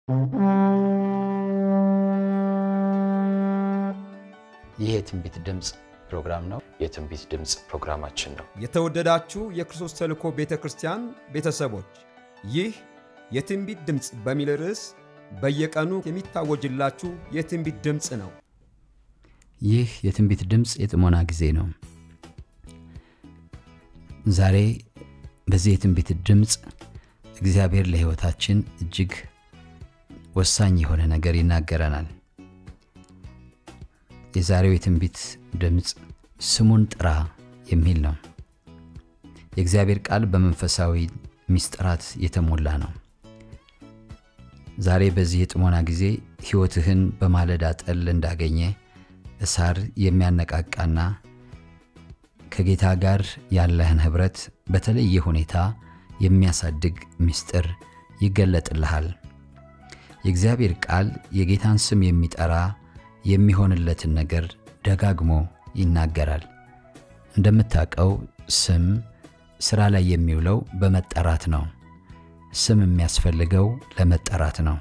ይህ የትንቢት ድምፅ ፕሮግራም ነው። የትንቢት ድምፅ ፕሮግራማችን ነው። የተወደዳችሁ የክርስቶስ ተልእኮ ቤተ ክርስቲያን ቤተሰቦች ይህ የትንቢት ድምፅ በሚል ርዕስ በየቀኑ የሚታወጅላችሁ የትንቢት ድምፅ ነው። ይህ የትንቢት ድምፅ የጥሞና ጊዜ ነው። ዛሬ በዚህ የትንቢት ድምፅ እግዚአብሔር ለሕይወታችን እጅግ ወሳኝ የሆነ ነገር ይናገረናል። የዛሬው የትንቢት ድምፅ ስሙን ጥራ የሚል ነው። የእግዚአብሔር ቃል በመንፈሳዊ ምስጢራት የተሞላ ነው። ዛሬ በዚህ የጥሞና ጊዜ ሕይወትህን በማለዳ ጠል እንዳገኘ እሳር የሚያነቃቃና ከጌታ ጋር ያለህን ኅብረት በተለየ ሁኔታ የሚያሳድግ ምስጢር ይገለጥልሃል። የእግዚአብሔር ቃል የጌታን ስም የሚጠራ የሚሆንለትን ነገር ደጋግሞ ይናገራል። እንደምታውቀው ስም ሥራ ላይ የሚውለው በመጠራት ነው። ስም የሚያስፈልገው ለመጠራት ነው።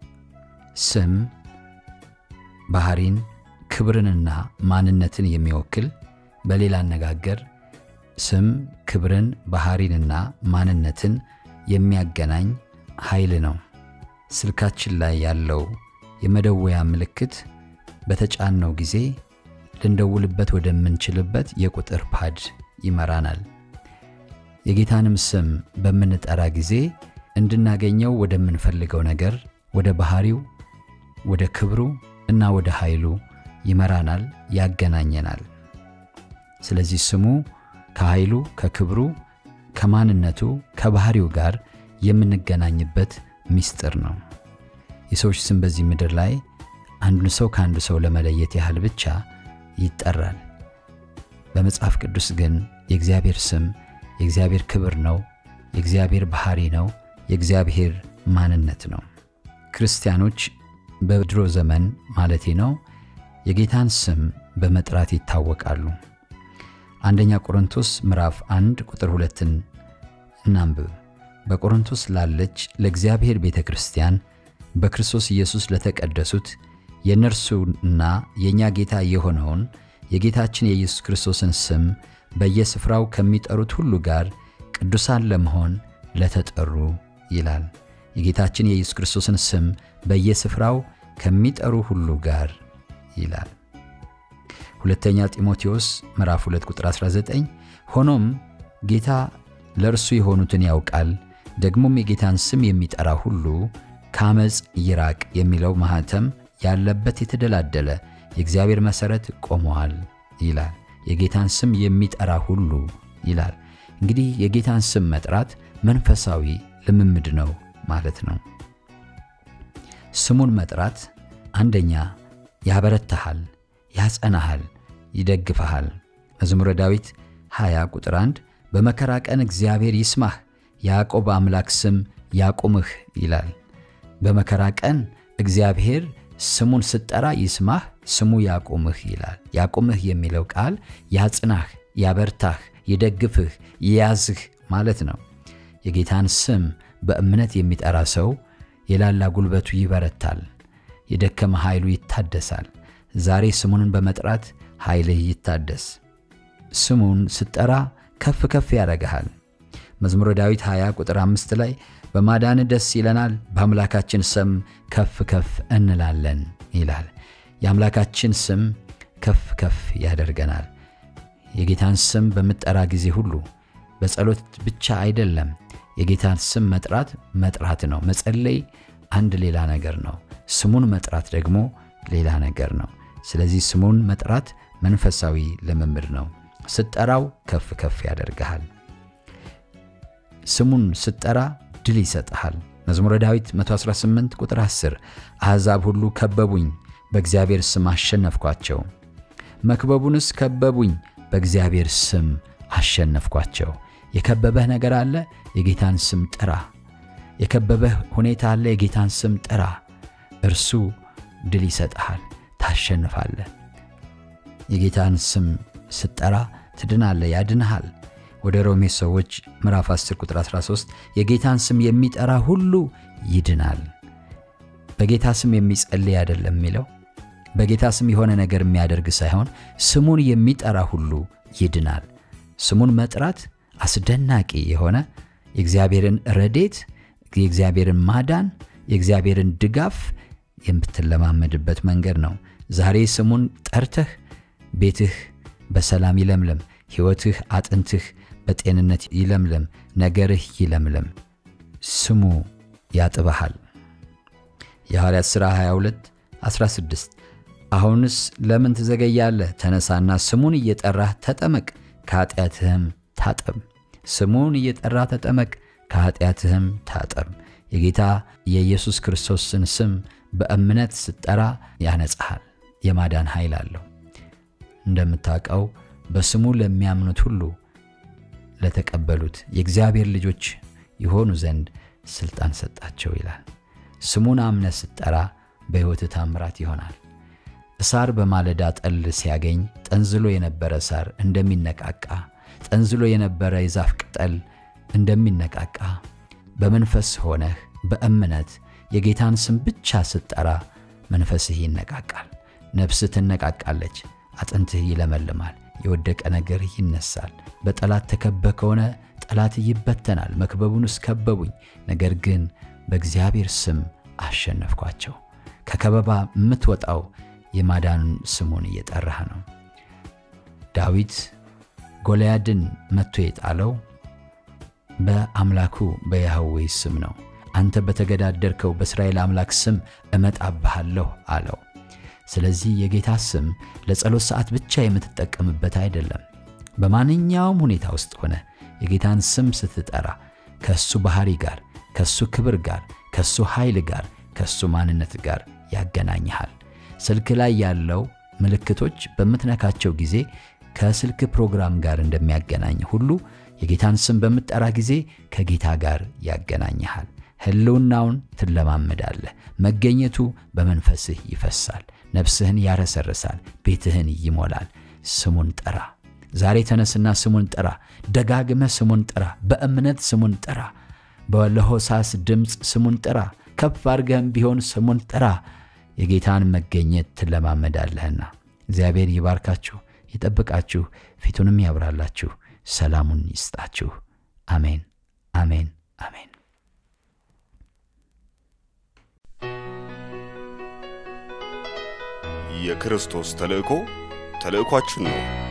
ስም ባህሪን፣ ክብርንና ማንነትን የሚወክል በሌላ አነጋገር ስም ክብርን፣ ባህሪንና ማንነትን የሚያገናኝ ኃይል ነው። ስልካችን ላይ ያለው የመደወያ ምልክት በተጫነው ጊዜ ልንደውልበት ወደምንችልበት የቁጥር ፓድ ይመራናል። የጌታንም ስም በምንጠራ ጊዜ እንድናገኘው ወደምንፈልገው ነገር፣ ወደ ባህሪው፣ ወደ ክብሩ እና ወደ ኃይሉ ይመራናል፣ ያገናኘናል። ስለዚህ ስሙ ከኃይሉ፣ ከክብሩ፣ ከማንነቱ፣ ከባህሪው ጋር የምንገናኝበት ምስጢር ነው። የሰዎች ስም በዚህ ምድር ላይ አንዱን ሰው ከአንዱ ሰው ለመለየት ያህል ብቻ ይጠራል። በመጽሐፍ ቅዱስ ግን የእግዚአብሔር ስም የእግዚአብሔር ክብር ነው፣ የእግዚአብሔር ባህሪ ነው፣ የእግዚአብሔር ማንነት ነው። ክርስቲያኖች በድሮ ዘመን ማለቴ ነው የጌታን ስም በመጥራት ይታወቃሉ። አንደኛ ቆሮንቶስ ምዕራፍ አንድ ቁጥር ሁለትን እናንብብ። በቆሮንቶስ ላለች ለእግዚአብሔር ቤተ ክርስቲያን በክርስቶስ ኢየሱስ ለተቀደሱት የእነርሱና የእኛ ጌታ የሆነውን የጌታችን የኢየሱስ ክርስቶስን ስም በየስፍራው ከሚጠሩት ሁሉ ጋር ቅዱሳን ለመሆን ለተጠሩ ይላል። የጌታችን የኢየሱስ ክርስቶስን ስም በየስፍራው ከሚጠሩ ሁሉ ጋር ይላል። ሁለተኛ ጢሞቴዎስ ምዕራፍ 2 ቁጥር 19 ሆኖም ጌታ ለእርሱ የሆኑትን ያውቃል፣ ደግሞም የጌታን ስም የሚጠራ ሁሉ ከአመፅ ይራቅ የሚለው ማኅተም ያለበት የተደላደለ የእግዚአብሔር መሠረት ቆመዋል ይላል። የጌታን ስም የሚጠራ ሁሉ ይላል። እንግዲህ የጌታን ስም መጥራት መንፈሳዊ ልምምድ ነው ማለት ነው። ስሙን መጥራት አንደኛ ያበረታሃል፣ ያጸናሃል፣ ይደግፈሃል። መዝሙረ ዳዊት 20 ቁጥር 1 በመከራ ቀን እግዚአብሔር ይስማህ፣ የያዕቆብ አምላክ ስም ያቁምህ ይላል። በመከራ ቀን እግዚአብሔር ስሙን ስትጠራ ይስማህ፣ ስሙ ያቁምህ ይላል። ያቁምህ የሚለው ቃል ያጽናህ፣ ያበርታህ፣ ይደግፍህ፣ ይያዝህ ማለት ነው። የጌታን ስም በእምነት የሚጠራ ሰው የላላ ጉልበቱ ይበረታል፣ የደከመ ኃይሉ ይታደሳል። ዛሬ ስሙንን በመጥራት ኃይልህ ይታደስ። ስሙን ስትጠራ ከፍ ከፍ ያደርግሃል። መዝሙረ ዳዊት 20 ቁጥር 5 ላይ በማዳን ደስ ይለናል፣ በአምላካችን ስም ከፍ ከፍ እንላለን ይላል። የአምላካችን ስም ከፍ ከፍ ያደርገናል። የጌታን ስም በምጠራ ጊዜ ሁሉ በጸሎት ብቻ አይደለም። የጌታን ስም መጥራት መጥራት ነው። መጸለይ አንድ ሌላ ነገር ነው። ስሙን መጥራት ደግሞ ሌላ ነገር ነው። ስለዚህ ስሙን መጥራት መንፈሳዊ ልምምድ ነው። ስትጠራው ከፍ ከፍ ያደርግሃል። ስሙን ስትጠራ ድል ይሰጥሃል። መዝሙረ ዳዊት 118 ቁጥር 10 አሕዛብ ሁሉ ከበቡኝ፣ በእግዚአብሔር ስም አሸነፍኳቸው። መክበቡንስ ከበቡኝ፣ በእግዚአብሔር ስም አሸነፍኳቸው። የከበበህ ነገር አለ፣ የጌታን ስም ጥራ። የከበበህ ሁኔታ አለ፣ የጌታን ስም ጥራ። እርሱ ድል ይሰጥሃል፣ ታሸንፋለህ። የጌታን ስም ስትጠራ ትድናለህ፣ ያድንሃል። ወደ ሮሜ ሰዎች ምዕራፍ 10 ቁጥር 13 የጌታን ስም የሚጠራ ሁሉ ይድናል። በጌታ ስም የሚጸልይ አይደለም የሚለው በጌታ ስም የሆነ ነገር የሚያደርግ ሳይሆን ስሙን የሚጠራ ሁሉ ይድናል። ስሙን መጥራት አስደናቂ የሆነ የእግዚአብሔርን ረዴት፣ የእግዚአብሔርን ማዳን፣ የእግዚአብሔርን ድጋፍ የምትለማመድበት መንገድ ነው። ዛሬ ስሙን ጠርተህ ቤትህ በሰላም ይለምለም፣ ሕይወትህ፣ አጥንትህ በጤንነት ይለምለም፣ ነገርህ ይለምለም። ስሙ ያጥበሃል። የሐዋርያት ሥራ 22 16 አሁንስ ለምን ትዘገያለህ? ተነሳና ስሙን እየጠራህ ተጠመቅ፣ ከኃጢአትህም ታጠብ። ስሙን እየጠራህ ተጠመቅ፣ ከኃጢአትህም ታጠብ። የጌታ የኢየሱስ ክርስቶስን ስም በእምነት ስትጠራ ያነጻሃል። የማዳን ኃይል አለው። እንደምታውቀው በስሙ ለሚያምኑት ሁሉ ለተቀበሉት የእግዚአብሔር ልጆች የሆኑ ዘንድ ሥልጣን ሰጣቸው ይላል። ስሙን አምነ ስትጠራ በሕይወትህ ታምራት ይሆናል። ሳር በማለዳ ጠል ሲያገኝ ጠንዝሎ የነበረ ሳር እንደሚነቃቃ፣ ጠንዝሎ የነበረ የዛፍ ቅጠል እንደሚነቃቃ በመንፈስ ሆነህ በእምነት የጌታን ስም ብቻ ስትጠራ መንፈስህ ይነቃቃል፣ ነፍስህ ትነቃቃለች፣ አጥንትህ ይለመልማል፣ የወደቀ ነገር ይነሳል። በጠላት ተከበ ከሆነ ጠላት ይበተናል። መክበቡንስ ከበቡኝ፣ ነገር ግን በእግዚአብሔር ስም አሸነፍኳቸው። ከከበባ የምትወጣው የማዳኑን ስሙን እየጠራህ ነው። ዳዊት ጎልያድን መጥቶ የጣለው በአምላኩ በያህዌ ስም ነው። አንተ በተገዳደርከው በእስራኤል አምላክ ስም እመጣብሃለሁ አለው። ስለዚህ የጌታ ስም ለጸሎት ሰዓት ብቻ የምትጠቀምበት አይደለም። በማንኛውም ሁኔታ ውስጥ ሆነ የጌታን ስም ስትጠራ ከእሱ ባሕሪ ጋር፣ ከእሱ ክብር ጋር፣ ከእሱ ኃይል ጋር፣ ከእሱ ማንነት ጋር ያገናኝሃል። ስልክ ላይ ያለው ምልክቶች በምትነካቸው ጊዜ ከስልክ ፕሮግራም ጋር እንደሚያገናኝ ሁሉ የጌታን ስም በምትጠራ ጊዜ ከጌታ ጋር ያገናኝሃል። ሕልውናውን ትለማመዳለህ። መገኘቱ በመንፈስህ ይፈሳል። ነፍስህን ያረሰርሳል። ቤትህን ይሞላል። ስሙን ጥራ። ዛሬ ተነስና ስሙን ጥራ። ደጋግመህ ስሙን ጥራ። በእምነት ስሙን ጥራ። በለሆሳስ ድምፅ ስሙን ጥራ። ከፍ አድርገህም ቢሆን ስሙን ጥራ። የጌታን መገኘት ትለማመዳለህና። እግዚአብሔር ይባርካችሁ፣ ይጠብቃችሁ፣ ፊቱንም ያብራላችሁ፣ ሰላሙን ይስጣችሁ። አሜን፣ አሜን፣ አሜን። የክርስቶስ ተልእኮ ተልእኳችን ነው።